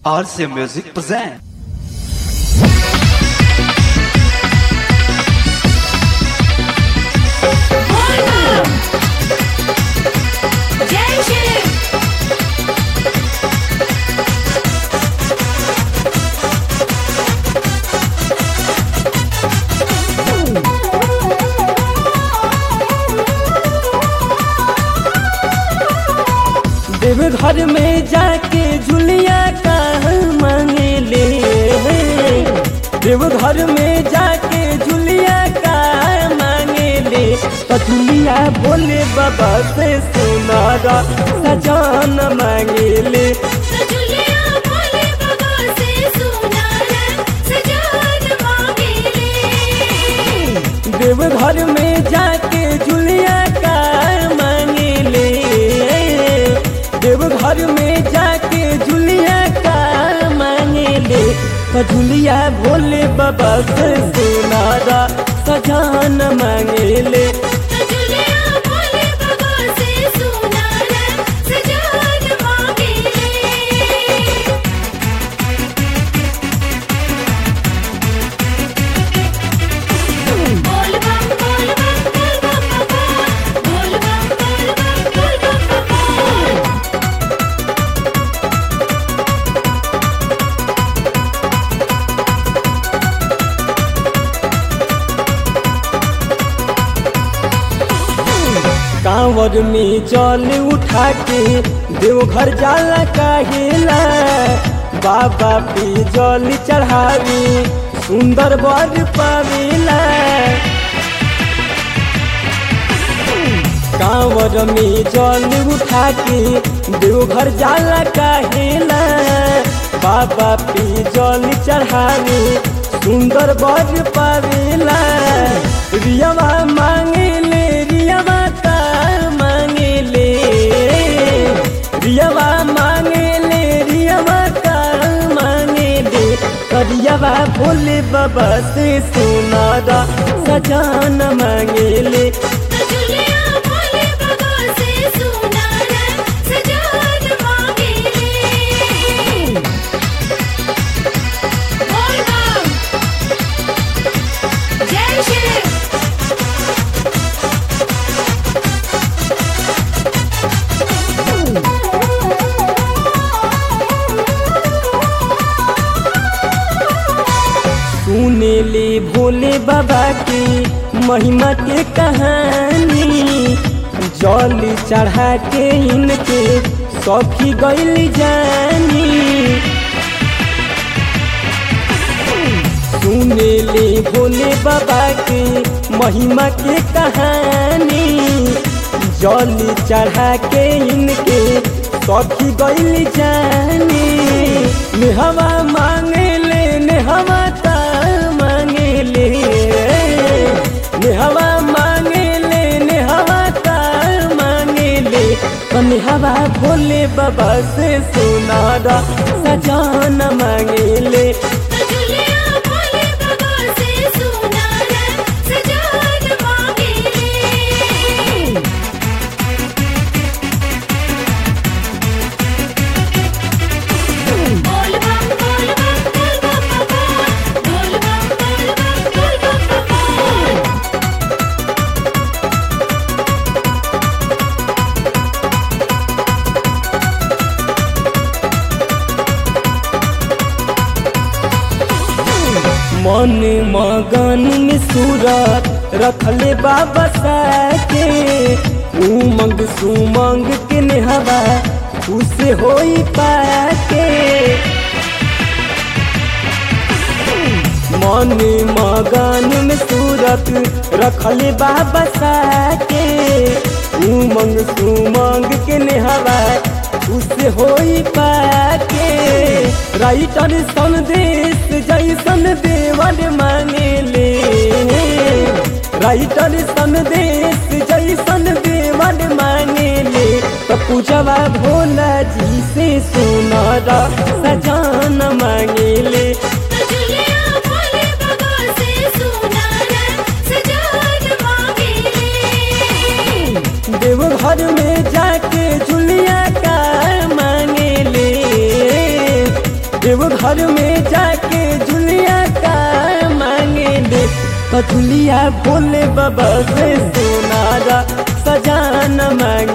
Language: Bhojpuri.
RC Music present. जय शिव देवघर में जाके झुलिया का मांगे ले देवघर में जाके झुलिया का मांगे ले तो झुलिया बोले बाबा से सुनारा सजान मांगे ले सजुलिया बोले बाबा से सुनार सजान मांगेले देवघर में जाके झुलिया का मांगे ले देवघर में जाके झुलिया का मांगे ले तो झुलिया भोले बाबा से सुनारा सजान मांगे ले सजुलिया बोले बाबा से सुनार सजान मांगेले बोल बम बोल बम बोल बम बम बोल बम बोल बम बोल बम बम कांवर में जल उठा के देवघर जाला काहेला बाबा पे जल चढ़ावी सुंदर बर पावेला कांवर में जल उठा के देवघर जाला काहेला बाबा पे जल चढ़ावी सुंदर बर पावेला रियावा मांगे ले रियावा का मांगे ले रियावा मांगे ले रियावा का मांगे ले करियावा भोले बाबा से सुनारा सजान मांगे ले सजुलिया बोले बाबा से सुनार सजान मांगेले बोल बम जय शिव सुने ले भोले बाबा की महिमा के कहानी जल चढ़ा के इनके सखी गैल जानी सुने ले भोले बाबा के महिमा के कहानी जल चढ़ा के इनके सखी गैल जानी नेहवा मांगे ले नेहवा ता मांगे ले नेहवा मांगे ले नेहवा ता मांगे ले तो नेहवा भोले बाबा से सुनारा सजान मांगे ले सजुलिया बोले बाबा से सुनार सजान मांगेले बोल बम बोल बम बोल बम बम बोल बम बोल बम बोल बम बम मन मगन में सूरत रखले बाबा के उमंग सुमंग के नेहवा खुश होई पाके मन मगन में सूरत रखले बाबा के उमंग सुमंग के नेहवा खुश होई पाके राइटर संदेश जैसन देवन मांगे ले राइटर संदेश जैसन देवन मांगे ले तो पूजवा भोला जी से सुनारा सजान मांगे ले सजुलिया बोले बाबा से सुनार सजान मांगेले देवघर में जाके झुलिया का देव घर में जाके जुलिया का मांगे ले तो जुलिया भोले बाबा से सोनारा सजान मांगे